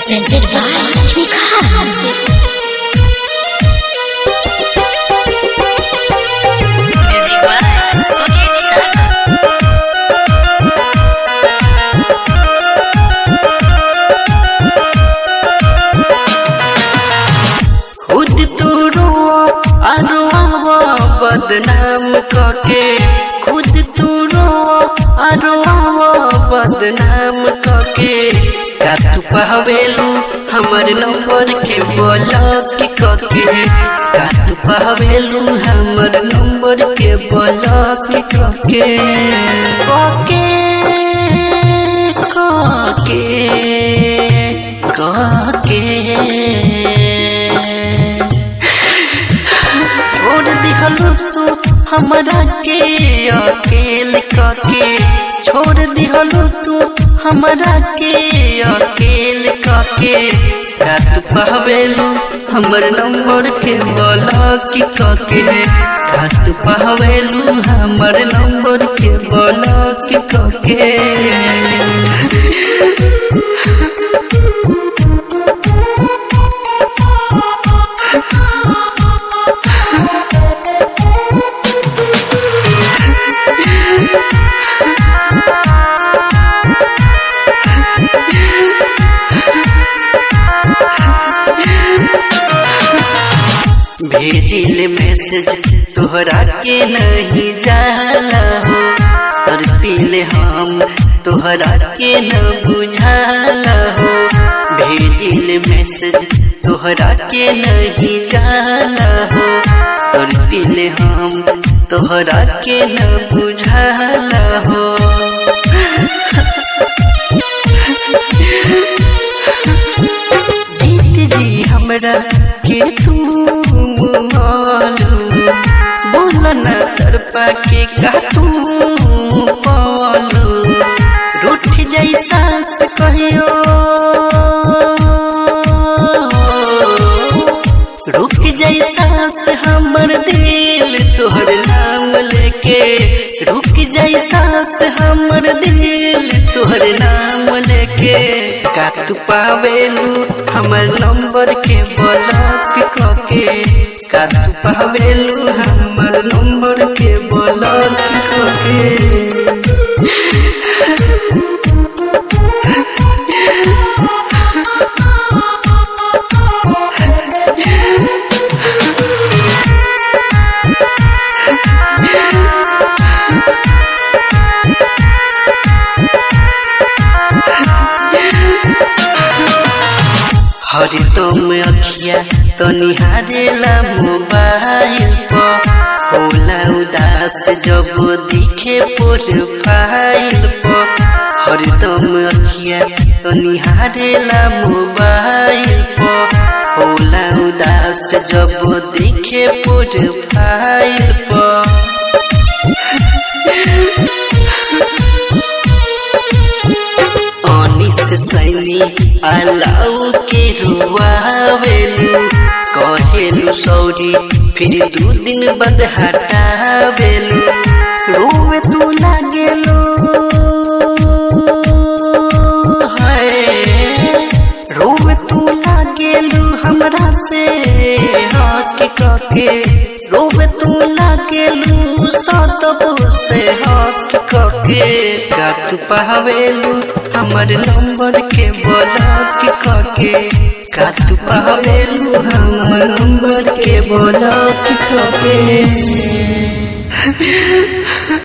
presented by Nikar Music. Music by Sujit Sarma. खुद तू रोआ अरुआवा बदनाम कके खुद तू रोआ अरुआवा बदनाम कके का तू पहवेलू हमर नंबर के ब्लॉक कके का तू पहवेलू हमर नंबर के ब्लॉक कके कके कके कके छोड़ दिहलू तू हमरा के अकेल कके छोड़ दिहलू तू हमरा के अकेल कके का तू पहवेलू हमर नंबर के ब्लॉक कके का तू पहवेलू हमर नंबर के ब्लॉक कके भेजिल मैसेज तोहरा के नहीं जाला हो तर पीले हम तोहरा के न बुझाला हो भेजिल मैसेज तोहरा के नहीं जाला हो तर पीले हम तोहरा के न बुझाला हो जीत जी हमरा के तू मालू बोल न तरपा के का तू पालू रूठ जाई सांस कहियो रुक जाई सांस हमर दिल तोहर नाम लेके रुक जाई सांस हमर दिल तोहर नाम लेके का तू पावेलू हमर नंबर के ब्लॉक कके का तू पावेलू हमर नंबर के ब्लॉक कके हरिदम अखिया तो निहारेला मोबाइल पर होला उदास जब दिखे प्रोफाइल पर हरिदम अखिया तो निहारेला मोबाइल पर होला उदास जब दिखे प्रोफाइल पर अनिस सैनी अलाउ के रुआवेलू कहेलू सौरी फिर दू दिन बाद हटावेलू रोवे तू लागेलू हाय रोवे तू लागेलू हमरा से हक कके रोवे तू लागेलू सदब से हक कके का तू पावेलू हमर नंबर के ब्लॉक कके का तू पावेलू हमर नंबर के ब्लॉक कके